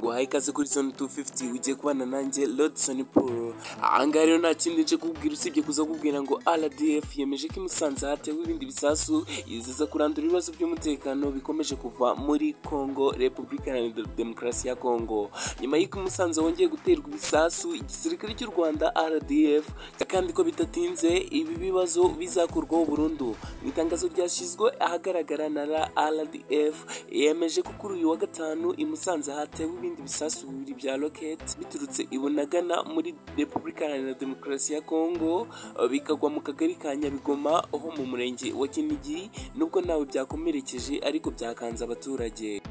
bahaye ikaze kuri zone 250 ugiye kubana nanjye Rodson Paul ahangaha rero nta kindi nje kukubwira usibye kuza kubwira ngo RDF yemeje ko i Musanze hatewe ibindi bisasu yizeza kurandura ibibazo by'umutekano bikomeje kuva muri Congo Republika Iharanira Demokarasi ya Congo nyuma y'uko i Musanze wongeye guterwa ibisasu igisirikare cy'u Rwanda RDF kandi ko bidatinze ibi bibazo bizakurwaho burundu mu itangazo ryashyizwe ahagaragara na RDF yemeje ko kuri uyu wa gatanu i Musanze hatewe ibindi bisasu bibiri bya rocket biturutse i Bunagana muri Republika Iharanira Demokarasi ya Congo bikagwa mu kagari ka Nyabigoma ho mu murenge wa Kinigi nubwo ntawe byakomerekeje ariko byakanze abaturage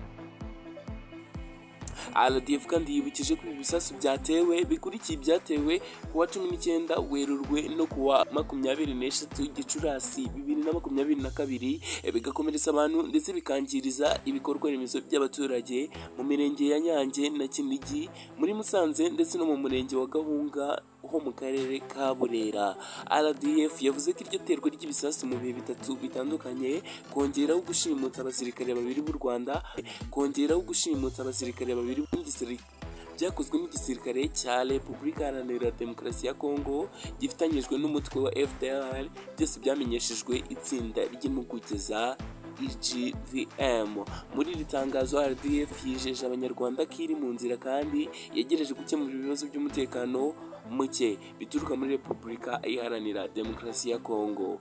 RDF kandi yibukije ko ibi bisasu byatewe bikurikiye ibyatewe ku wa cumi n'icyenda werurwe no ku wa makumyabiri n'eshatu gicurasi bibiri na makumyabiri na kabiri bigakomeretsa abantu ndetse bikangiriza ibikorwa remezo by'abaturage mu mirenge ya Nyange na Kinigi muri Musanze ndetse no mu murenge wa Gahunga ho mu karere ka Burera RDF yavuze ko iryo terwa ry'ibisasu mu bihe bitatu bitandukanye kongeraho gushimuta abasirikare babiri b'u Rwanda kongeraho gushimuta abasirikare babiri b'igisirikare byakozwe n'igisirikare cya Repubulika Iharanira Demokarasi ya Kongo gifitanyijwe n'umutwe wa FDLR byose byamenyeshejwe itsinda ry'impuguke za IGVM muri iri tangazo RDF yijeje abanyarwanda ko iri mu nzira kandi yegereje gukemura ibibazo by'umutekano muke bituruka muri Repubulika Iharanira Demokarasi ya Kongo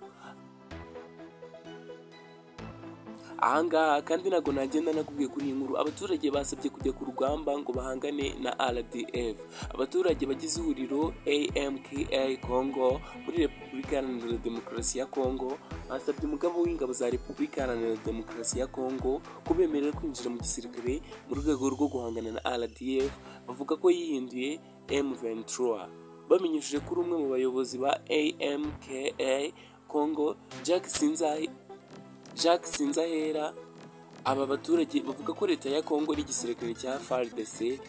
ahangaha kandi ntabwo nagenda nakubwiye kuri iyi nkuru abaturage basabye kujya ku rugamba ngo bahangane na rdf abaturage bagize ihuriro amka congo muri repubulika iharanira demokarasi ya congo basabye umugabo w'ingabo za repubulika iharanira demokarasi ya congo kubemerera kwinjira mu gisirikare mu rwego rwo guhangana na rdf bavuga ko yihinduye m23 bamenyesheje kuri umwe mu bayobozi ba amka congo jack sinzahi Jacques Sinzahera aba baturage bavuga ko leta ya Kongo n'igisirikare cya FARDC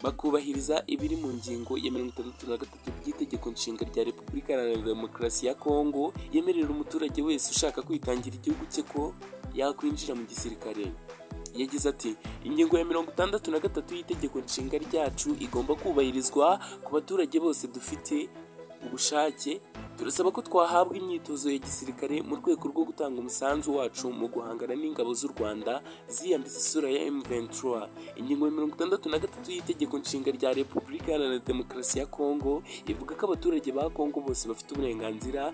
bakubahiriza ibiri mu ngingo ya mirongo itandatu na gatatu by'itegeko nshinga rya Repubulika Iharanira Demokarasi ya Kongo yemerera umuturage wese ushaka kwitangira igihugu cye ko yakwinjira mu gisirikare yagize ati ingingo ya mirongo itandatu na gatatu y'itegeko nshinga ryacu igomba kubahirizwa ku baturage bose dufite ubushake turasaba ko twahabwa imyitozo ya gisirikare mu rwego rwo gutanga umusanzu wacu mu guhangana n'ingabo z'u rwanda ziyambitse isura ya m23 ingingo ya mirongo itandatu na gatatu y'itegeko nshinga rya repubulika iharanira demokarasi ya kongo ivuga ko abaturage ba kongo bose bafite uburenganzira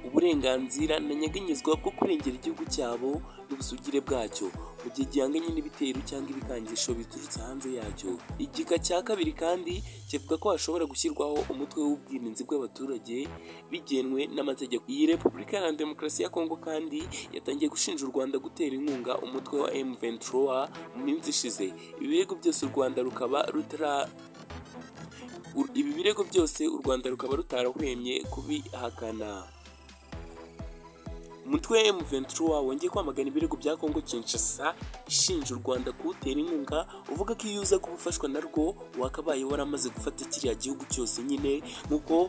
uburenganzira na nyeganyezwa bwo kurengera igihugu cyabo n'ubusugire bwacyo mu gihe gihanganye n'ibitero cyangwa ibikangisho biturutse hanze yacyo igika cya kabiri kandi kivuga ko hashobora gushyirwaho umutwe w'ubwirinzi bw'abaturage bigenwe n'amategeko iyi repubulika iharanira demokarasi ya kongo kandi yatangiye gushinja u rwanda gutera inkunga umutwe wa m23 mu minsi ishize ibirego byose u rwanda rukaba rutara ibi birego byose u rwanda rukaba rutarahwemye kubihakana umutwe M23 wongeye kwamagana ibirego bya Kongo Kinshasa ishinja u Rwanda kuwutera inkunga uvuga ko iyo uza kubufashwa narwo wakabaye waramaze gufata kiriya gihugu cyose nyine nk'uko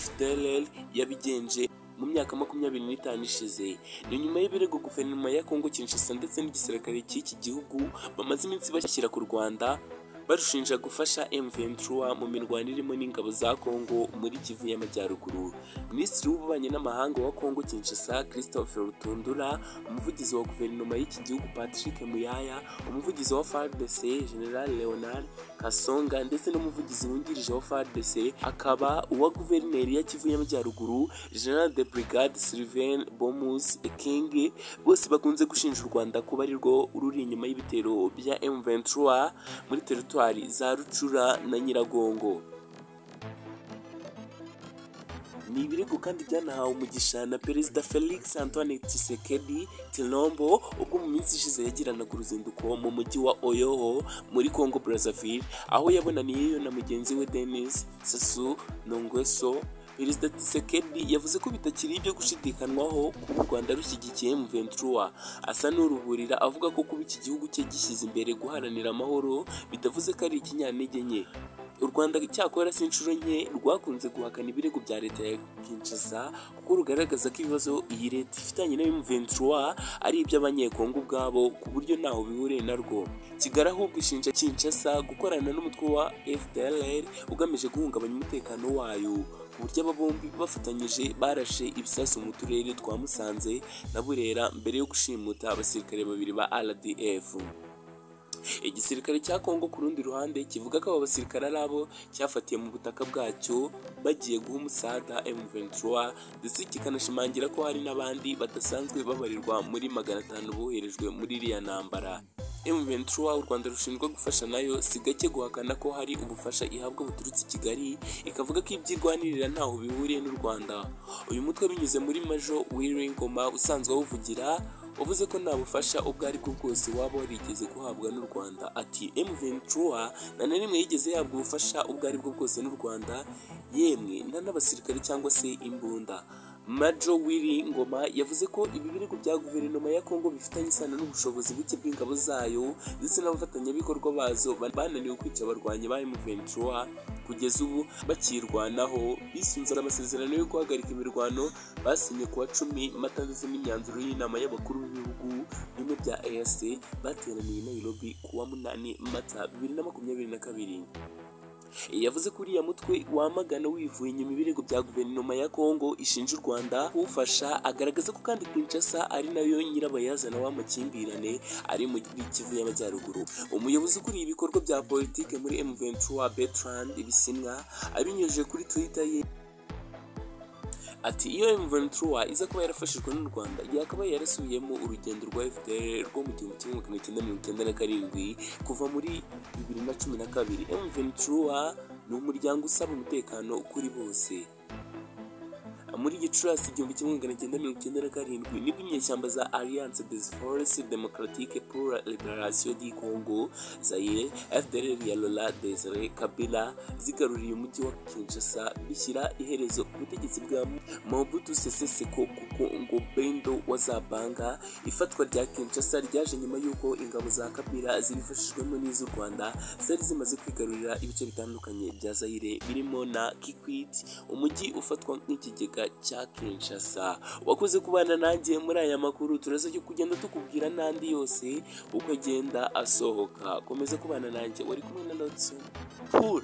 FDLR yabigenje mu myaka makumyabiri n'itanu ishize ni nyuma y'ibirego guverinoma ya Kongo Kinshasa ndetse n'igisirikare cy'iki gihugu bamaze iminsi bashyira ku Rwanda barushinja gufasha M23 mu mirwano irimo n'ingabo za Kongo muri Kivu y'Amajyaruguru Minisitiri w'Ububanyi n'Amahanga wa Kongo Kinshasa Christopher Rutundura umuvugizi wa guverinoma y'iki gihugu Patrick Muyaya umuvugizi wa FARDC General Leonard Kasonga ndetse n'umuvugizi wungirije wa FARDC akaba uwa guverineri ya Kivu y'Amajyaruguru General de Brigade Sylvain Bomus King bose bakunze gushinja u Rwanda kuba arirwo ruri inyuma y'ibitero bya M23 muri teritwari za rucura na nyiragongo ni ibirego kandi byanahawe umugisha na perezida felix antoine tshisekedi tilombo ubwo mu minsi ishize yagiranaga uruzinduko mu mujyi wa oyoho muri congo brazzaville aho yabonaniyeyo na mugenzi we denis sasu nongweso perezida tshisekedi yavuze ko bitakiri ibyo gushidikanwaho kuba u rwanda rushyigikiye m23 asa n'uruburira avuga ko kuba iki gihugu cye gishyize imbere guharanira amahoro bitavuze ko ari ikinyantege nke u rwanda cyakora si inshuro nke rwakunze guhakana ibirego bya leta ya kinshasa kuko rugaragaza ko ibibazo iyi leta ifitanye na M23 ari iby'abanyekongo ubwabo ku buryo ntaho bihuriye narwo kigali ahubwo ishinja kinshasa gukorana n'umutwe wa fdlr ugamije guhungabanya umutekano wayo ku buryo aba bombi bafatanyije barashe ibisasu mu turere twa musanze na burera mbere yo gushimuta abasirikare babiri ba rdf igisirikare cya kongo ku rundi ruhande kivuga ko abo basirikare ari abo cyafatiye mu butaka bwacyo bagiye guha umusada M23 ndetse kikanashimangira ko hari n'abandi badasanzwe babarirwa muri magana atanu boherejwe muri iriya ntambara M23 u Rwanda rushinjwa gufasha nayo si gake guhakana ko hari ubufasha ihabwa buturutse i Kigali ikavuga ko ibyirwanirira ntaho bihuriye n'u Rwanda uyu mutwe binyuze muri Major Wiringoma usanzwe awuvugira wavuze ko nta bufasha ubwo ari bwo bwose waba warigeze guhabwa n'u Rwanda ati M23 nta na rimwe yigeze yabwa ubufasha ubwo ari bwo bwose n'u Rwanda yemwe nta n'abasirikare cyangwa se imbunda Major Willy Ngoma yavuze ko ibi birego bya guverinoma ya Kongo bifitanye isano n'ubushobozi buke bw'ingabo zayo ndetse n'abafatanyabikorwa bazo bananiwe kwica abarwanyi ba M23 kugeza ubu bakirwanaho bisunze amasezerano yo guhagarika imirwano basinye kuwa cumi mata ndetse n'imyanzuro y'inama y'abakuru b'ibihugu bimwe bya EAC bateraniye i Nairobi kuwa munani mata bibiri na makumyabiri na kabiri yavuze ko uriya mutwe wamagana wivuye inyuma ibirego bya guverinoma ya kongo ishinja u rwanda kuwufasha agaragaza ko kandi kinshasa ari nayo nyirabayazana w'amakimbirane ari mu kivu y'amajyaruguru umuyobozi ukuriye ibikorwa bya politiki muri m23 bertrand ibisimwa abinyujije kuri twitter ye ati iyo M23 iza kuba yarafashijwe n'u Rwanda yakabaye yarasubiyemo urugendo rwa FDL rwo mu gihumbi kimwe magana cyenda mirongo icyenda na karindwi kuva muri bibiri na cumi na kabiri M23 ni umuryango usaba umutekano kuri bose muri gicurasi igihumbi kimwe magana cyenda mirongo icyenda na karindwi nibwo inyeshyamba za alliance des forces democratiques pour la liberation du congo zaire fdlr ya lola desire kabila zigaruriye umujyi wa kinshasa bishyira iherezo ku butegetsi bwa mobutu sese seko kuko ngo bendo wa zabanga ifatwa rya kinshasa ryaje nyuma y'uko ingabo za kabila zibifashijwemo n'iz'u rwanda zari zimaze kwigarurira ibice bitandukanye bya zaire birimo na kikwit umujyi ufatwa nk'ikigega cya Kinshasa wakoze kubana nanjye muri aya makuru turasabye kugenda tukubwira n'andi yose uko agenda asohoka komeza kubana nanjye wari kumwe na Lotso Pool